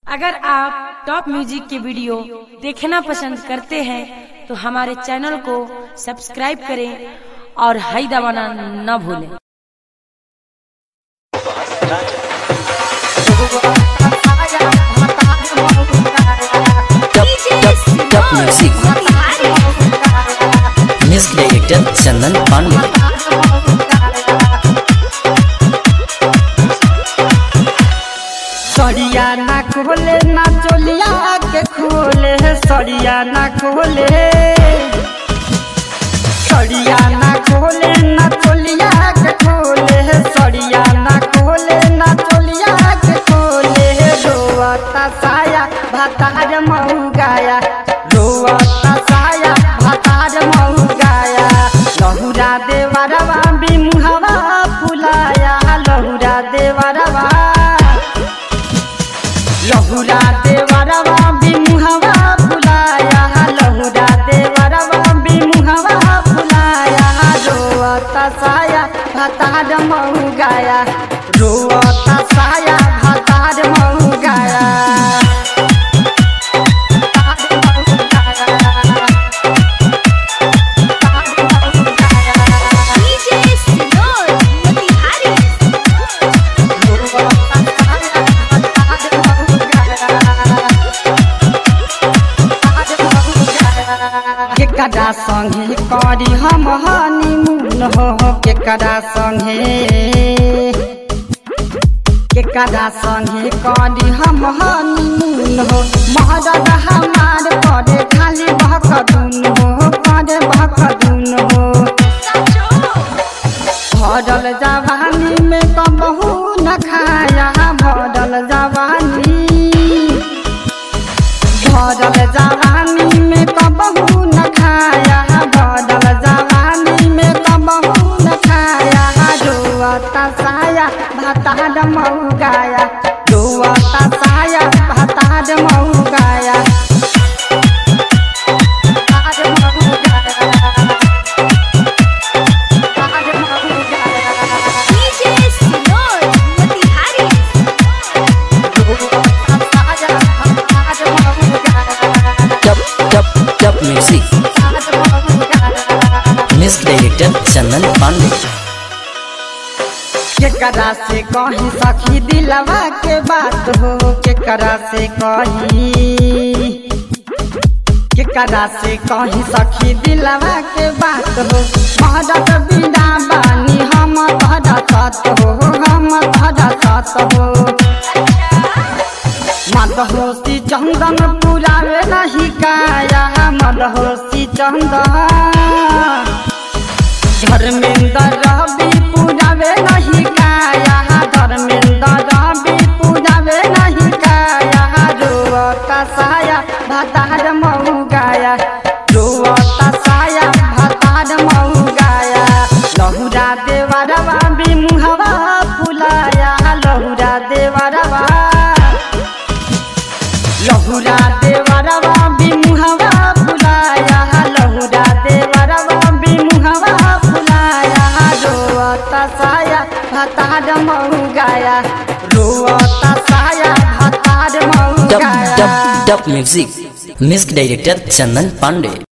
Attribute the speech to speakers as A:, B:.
A: अगर आप top music के वीडियो देखना पसंद करते हैं तो हमारे चैनल को सब्सक्राइब करें और हाई दबाना न भूलें
B: top top top music music director Chandan Pandey
C: सड़िया ना खोले ना चोलिया के खोले सड़िया ना खोले सड़िया ना खोले ना चोलिया के खोले सड़िया ना खोले ना चोलिया के खोले रोवता साया भातार महू गाया रोवता साया भातार महू गाया लहुरा देवरवा बिमुहवा फुलाया लहुरा देवरवा लहुरा देवरवा बिमुहवा फुलाया लहुरा देवरवा बिमुहवा फुलाया रोवता साया भातार महू गाया रोवता साया भातार महू गाया भातार महू गाया। भातार महू गाया। केकरा संगे करी हम हनीमून हो केकरा संगे केकरा संगे करी हम हनीमून हो महरद हमार करे खाली भकदुन हो करे भकदुन हो भरल जवानी में कबहू न खाया भरल जवानी भरल जवानी में कबहू न खाया भरल जवानी में कबहू न खाया रोवता साया भातार मऊ गाया रोवता साया भातार मऊ गाया भातार मऊ गाया भातार मऊ गाया
B: top top top music music director Chandan Pandey
C: केकरा से कही सखी दिलवा के बात हो केकरा से कही केकरा से कही सखी दिलवा के बात हो मदद बिना बानी हम तहरा सत हो हम तहरा सत हो मदहोसी चंदन पुरावे नहीं काया मदहोसी चंदन धर्मेंद्र रवि पूजावे नहीं काया धर्मेंद्र रवि पूजावे नहीं काया रोवता साया भातार मऊ गाया रोवता साया भातार मऊ गाया लहुरा देवरवा बिमुहवा फुलाया लहुरा देवरवा लहुरा देवरवा बिमुहवा फुलाया लहुरा देवरवा बिमुहवा फुलाया रोवता साया भातार मऊ गाया रोवता साया भातार मऊ
B: टॉप
C: गाया
B: top top music music director Chandan Pandey